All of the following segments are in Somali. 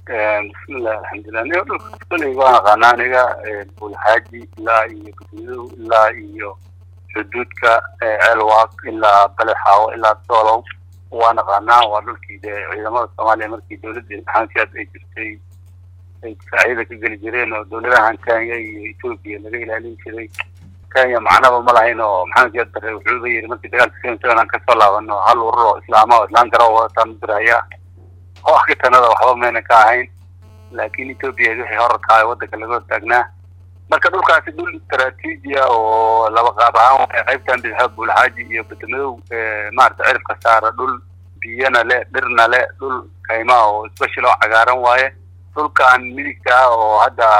bismillah alxamdulilah niga dhulka kuley waan aqaanaa aniga bulxaaji ilaa iyo gudmidow ilaa iyo xuduudka ceelwaaq ilaa balexaawo ilaa doolow waan aqaanaa waa dhulkii de ciidamada soomaaliya markii dowladda imtixaankiaad ay jirtay ay difaaciyada ka geli jireen oo dowladahan kenya iyo etoobiya laga ilaalin jiray kenya macnaba ma lahayn oo maxamed siyaad bare wuxuuba yiri markii dagaalka seven seven aan kasoo laabano hal urur oo islaama oo islaan garo wadataan diraya oo akitanada waxba mayna ka ahayn laakiin etoobiya wixii horarka ah waddanka laga hortaagnaa marka dhulkaasi dhul istaraatiiji ah oo laba qaab ahaan waay qaybtan bidxa buulxaaji iyo badamadow maarata cirifka saara dhul biyana le dhirna le dhul kaymaa oo special oo cagaaran waaye dhulkan midigta ah oo hadda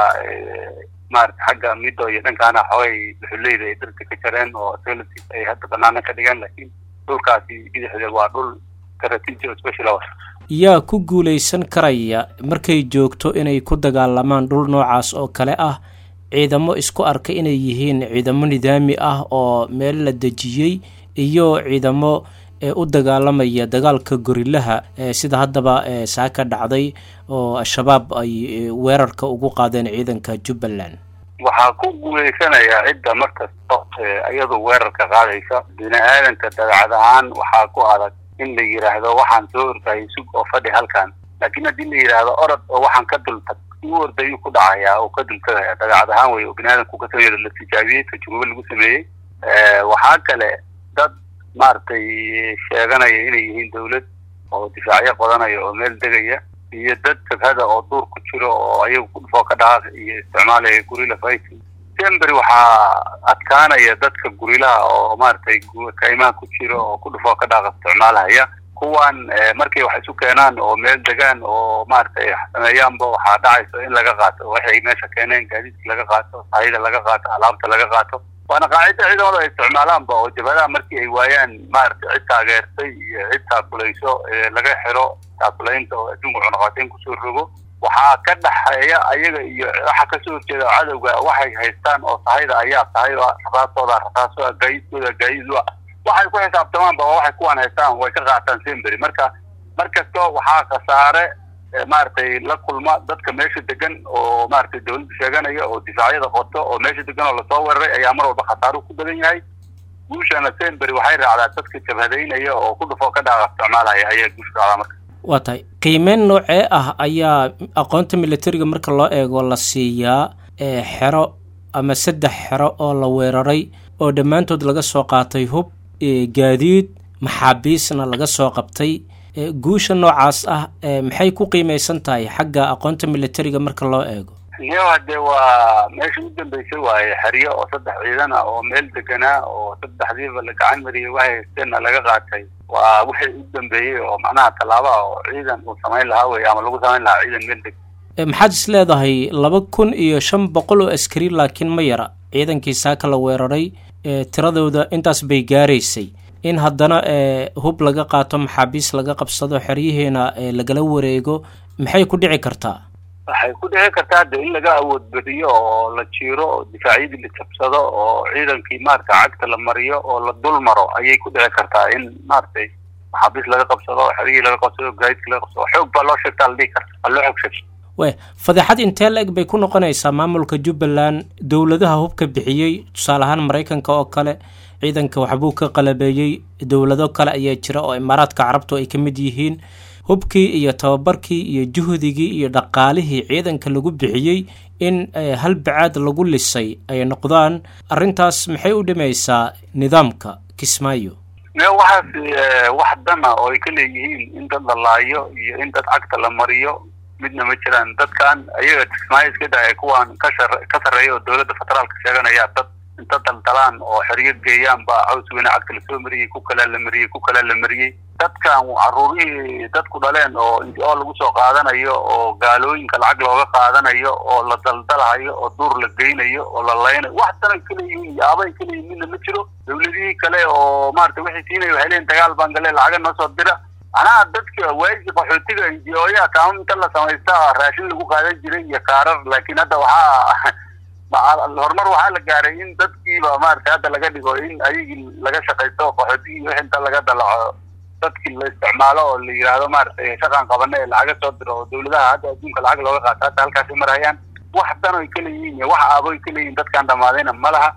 maarata xagga mido iyo dhankaana xoogay dhuxuleyda ay dhirta ka jareen oo solatis ay hadda banaana ka dhigeen laakiin dhulkaasi bidixda waa dhul istaraatiiji oo special ah yaa ku guulaysan karaya markay joogto inay ku dagaalamaan dhul noocaas oo kale ah ciidamo isku arka inay yihiin ciidamo nidaami ah oo meel la dejiyey iyo ciidamo u dagaalamaya dagaalka gorilaha sida haddaba saaka dhacday oo al-shabaab ay weerarka ugu qaadeen ciidanka jubbaland waxaa ku guulaysanayaa cidda markasta iyadu weerarka qaadaysa bini aadanka dabeecad ahaan waxaa ku adag in la yidhaahdo waxaan soo ordayay sug oo fadhi halkan laakiin haddii la yidhaahdo orod oo waxaan ka dultag u ordayuu ku dhacayaa oo ka dultagaya dabeecad ahaan wey oo bini aadamku ka sameeya la tijaabiyey tajurubo lagu sameeyey waxaa kale dad maaragtay sheeganaya inay yihiin dawlad oo difaacyo qodanaya oo meel degaya iyo dad jabhada oo duur ku jiro oo ayagu ku dhufoo ka dhaqaaq iyo isticmaalaya gurila fighting sembery waxaa adkaanaya dadka gurilaha oo maaragtay kaymaha ku jiro oo ku dhufoo ka dhaaqa isticmaalahaya kuwan markay wax isu keenaan oo meel degaan oo maaragtay sameeyaanba waxaa dhacayso in laga qaato waxay meesha keeneen gaadiidka laga qaato sahayda laga qaato alaabta laga qaato waana qaacida ciidamada ay isticmaalaanba oo jabhadaha markii ay waayaan maaragtay cid taageertay iyo cid taakulayso laga xiro taakulaynta oo adduunka cunaqateyn kusoo rogo waxaa ka dhaxeeya ayaga iyo waxa kasoo horjeeda cadowga waxay haystaan oo sahayda ayaa sahay rasaastooda rasaaso gaaiskooda gaaidu waxay ku xisaabtamaanba waxay kuwan haystaan way ka qaataan sembery marka markasta waxaa khasaare maaragtay la kulma dadka meesha degan oo maaragtay dawladda sheeganaya oo difaacyada qoto oo meesha degan oo lasoo weeraray ayaa mar walba khasaaru ku badan yahay guushana sembery waxay raacdaa dadka jabhadaynaya oo ku dhufoo ka dhaaqa isticmaalaya ayaa guusha raacdaa marka waa tahay qiimeyn noocee ah ayaa aqoonta militariga marka loo eego la siiyaa xero ama saddex xero oo la weeraray oo dhammaantood laga soo qaatay hub gaadiid maxaabiisna laga soo qabtay guusha noocaas ah maxay ku qiimeysan tahay xagga aqoonta militariga marka loo eego iyo hadee waa meesha u dambeysay waaye xeryo oo saddex ciidan ah oo meel deganaa oo saddexdiiba la gacan mariyay waxay haysteenna laga qaatay waa wixii u dambeeyey oo macnaha tallaaba oo ciidan uu samayn lahaa wey ama lagu samayn lahaa ciidan meel deg maxaad is leedahay laba kun iyo shan boqol oo askari laakiin ma yara ciidankii saaka la weeraray tiradooda intaas bay gaaraysay in haddana hub laga qaato maxaabiis laga qabsado xeryihiina lagala wareego maxay ku dhici kartaa waxay ku dhici kartaa de in laga awood badiyo oo la jiiro oo difaacyadii la jabsado oo ciidankii maaragtay cagta la mariyo oo la dul maro ayay ku dhici kartaa in maaragtay maxaabiis laga qabsado xeryihii laga qabsado gaadidkii laga qabsado xoog baa loo sheegtaa la dhihi karta waa loo xoog sheegta we fadeexad intee la eg bay ku noqonaysaa maamulka jubbaland dowladaha hubka bixiyey tusaale ahaan maraykanka oo kale ciidanka waxbuu ka qalabeeyey dowlado kale ayaa jira oo imaaraadka carabtu ay ka mid yihiin hubkii iyo tababarkii iyo juhdigii iyo dhaqaalihii ciidanka lagu bixiyey in hal bacaad lagu lisay ay noqdaan arrintaas maxay u dhimaysaa nidaamka kismaayo waxaas wax dana oo ay ka leeyihiin in dad la laayo iyo in dad cagta la mariyo midna ma jiraan dadkan ayaga kismaayo iska daaya kuwan ka shar ka sarreeya oo dowladda federaalka sheeganaya dad inta daldalaan oo xeryo geeyaan baa caws weyne cagta lasoo mariyey ku kalaa la mariyey ku kalaa la mariyey dadkan caruurihii dadku dhaleen oo oo lagu soo qaadanayo oo gaalooyinka lacag looga qaadanayo oo la daldalahayo oo duur la geynayo oo la laynayo wax danay kaleyihiin yaabay kaleyihin midna ma jiro dawladihii kale oo maarata waxay siinaya waxay leeyiin dagaal baan gale lacaga noo soo dira macnaha dadka waagi qaxootiga injiyooyaha kaama inta la samaysta raashin lagu qaadan jiray iyo kaarar laakiin hadda waxaa horumar waxaa la gaaray in dadkiiba maarata hadda laga dhigo in ayagii laga shaqaysto qaxootigii wix inta laga dalaco dadkii la isticmaalo oo la yidhaahdo maaragtay shaqan qabane ee lacaga soo diro oo dawladaha hadda adduunka lacag looga qaato hadda halkaasi marayaan wax dan oy ka leeyihiin iyo wax aaboy ka leeyihin dadkaan dhamaadayna ma laha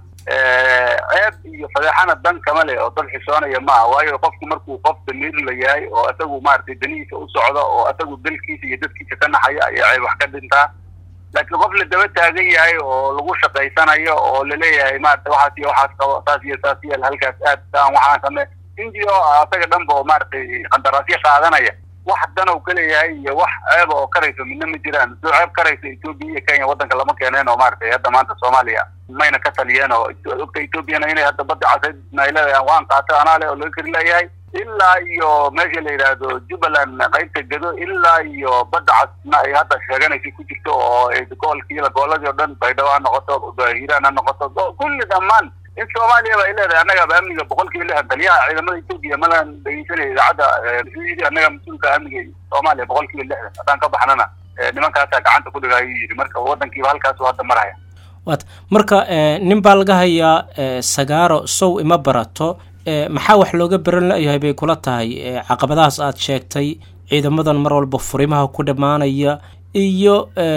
ceeb iyo fadeexana dan kama leh oo dad xishoonaya maaha waayo qofku markuu qof damiir la yahay oo isagu maaragtay danihiisa u socdo oo isagu dalkiisa iyo dadkiisa ka naxaya ayaa ceeb wax ka dhintaa laakiin qof la daba taagan yahay oo lagu shaqaysanayo oo laleeyahay maarata waxaas iyo waxaas qabo saas iyo saas yeel halkaas aad saan waxaan same indio asaga dhanba oo maaragtay qandaraasyo qaadanaya wax danow ka leeyahay iyo wax ceeba oo karayso midna ma jiraan soo ceeb karayso etoobiya iyo kenya waddanka lama keeneen oo maaragtay hadda maanta soomaaliya mayna ka taliyeen oo ogta etoobiyana inay hadda badda casaydna ay leedahay waan qaatay anaa le oo laga kari leeyahay ilaa iyo meesha la yidhaahdo jubbaland qaybta gedo ilaa iyo badda casna ay hadda sheeganaysa ku jirto oo gobolkiila gooladii o dhan baydhabo ha noqoto hiiraan ha noqoto kulli dhammaan in soomaaliya ba ay leedahay annagaba amniga boqol kiiba lixdan taliyaha ciidamada etoobiya malan dhegeysanaya idaacadda yidhi annaga mas-uulka amniga soomaaliya boqol kiiba lixdan haddaan ka baxnana nimankaasaa gacanta ku dhiga ayuu yidhi marka waddankiiba halkaasu hadda maraya wat marka nin baa laga hayaa sagaaro sow ima barato maxaa wax looga beran la-yahay bay kula tahay caqabadahaas aad sheegtay ciidamadan mar walba furimaha ku dhammaanaya iyo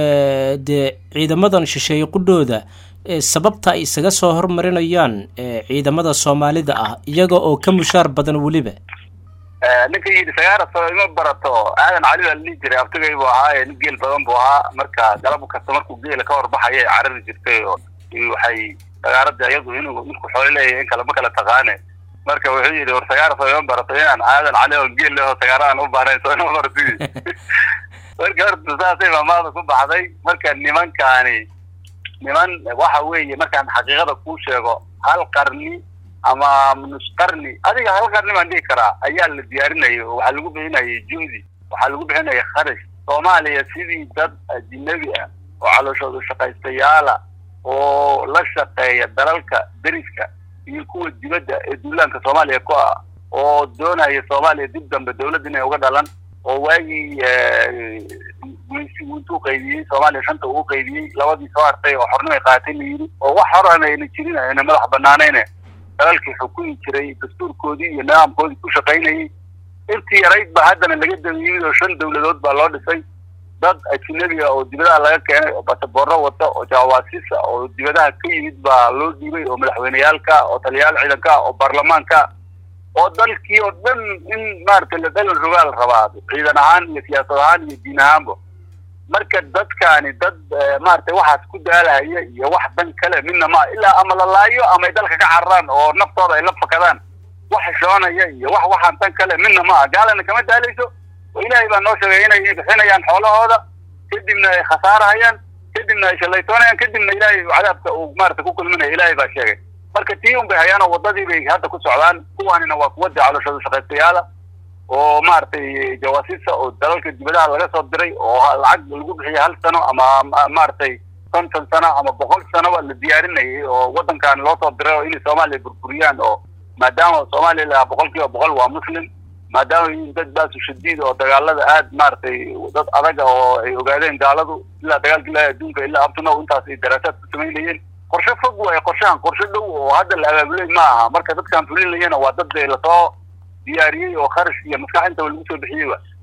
dee ciidamadan shisheeye qudhooda sababta ay isaga soo hormarinayaan ciidamada soomaalida ah iyaga oo ka mushaar badan weliba ninka yidhi sagaara soo ima barato aadan cali baa ladhihi jiray abtigay buu ahaa nin geel badan buu ahaa marka galab kasta markuu geela ka horbaxaya ay carari jirtay oo waxay sagaaradda iyadu inuu ninku xoolo leeyahay in kale ma kala taqaane marka wuxuu yidhi war sagaara soo ima barato inaan aadan cali oo geel leho sagaara aan u baahnayn soo ima barti marka horta saasay maamaada ku baxday marka nimankaani niman waxa weeye markaan xaqiiqada kuu sheego hal qarni ama nus qarni adiga hal qarni baan dhihi karaa ayaa la diyaarinayay oo waxaa lagu bixinayay juhdi waxaa lagu bixinaya kharash soomaaliya sidii dad ajinabi ah oo calooshooda shaqaystayaala oo la shaqeeya dalalka deriska iyo kuwa dibadda ee duulaanka soomaaliya ku ah oo doonaya soomaaliya dib dambe dawladda inay uga dhalan oo waagii intuu qaybiyey soomaaliya shanta uu qaybiyey labadii soo hartay oo xornimay qaatay la yidhi oo wax horana ayna jirin ayna madax banaanayne dalalkii xukumi jiray dastuurkoodii iyo nidaamkoodii ku shaqaynayay intii yarayd ba haddana laga damiyey oo shan dawladood baa loo dhisay dad ajinabiga oo dibadaha laga keenay oo basaboorro wata oo jawaasiisa oo dibadaha ka yimid baa loo dhiibay oo madaxweyneyaalka oo taliyayaal ciidanka oo baarlamaanka oo dalkii oo dhan in maaragtay la dhalan rogaal rabaa ciidan ahaan iyo siyaasad ahaan iyo diin ahaanba marka dadkaani dad maaragtay waxaas ku daalaya iyo wax dan kale midna ma ilaa ama la laayo ama ay dalka ka cararaan oo naftooda ay la fakadaan wax xishoonaya iyo wax waxaan dan kale midna ma ah gaalana kama daalayso oo ilaahay baa noo sheegay inay bixinayaan xoolahooda kadibna ay khasaarahayaan kadibna ay shalaytoonayaan kadibna ilaahay cadaabka uu maarata ku kulminaya ilaahay baa sheegay marka tii un bay hayaan oo waddadii bay hadda ku socdaan kuwaanina waa kuwadii calooshooda shaqaystayaala oo maaragtay jawaasiisa oo dalalka dibadaha laga soo diray oo lacag lagu bixiyay hal sano ama maaragtay konton sano ama boqol sanoba la diyaarinayay oo waddankan loo soo diray oo inay soomaaliya burburiyaan oo maadaama soomaaliya lahaa boqol kiiba boqol waa muslim maadaama yihiin dad baasu shadiid oo dagaalada aad maaragtay dad adaga oo ay ogaadeen gaaladu ilaa dagaalka ilaahi adduunka ilaa abtunow intaas ay daraasaad ku samaynayeen qorshe fog waaye qorshahan qorshe dhow oo hadda la abaabulay ma aha marka dadkaan fulinayana waa dad lasoo diyaariyey oo kharash iyo maskax intaba lagu soo bixiyeyba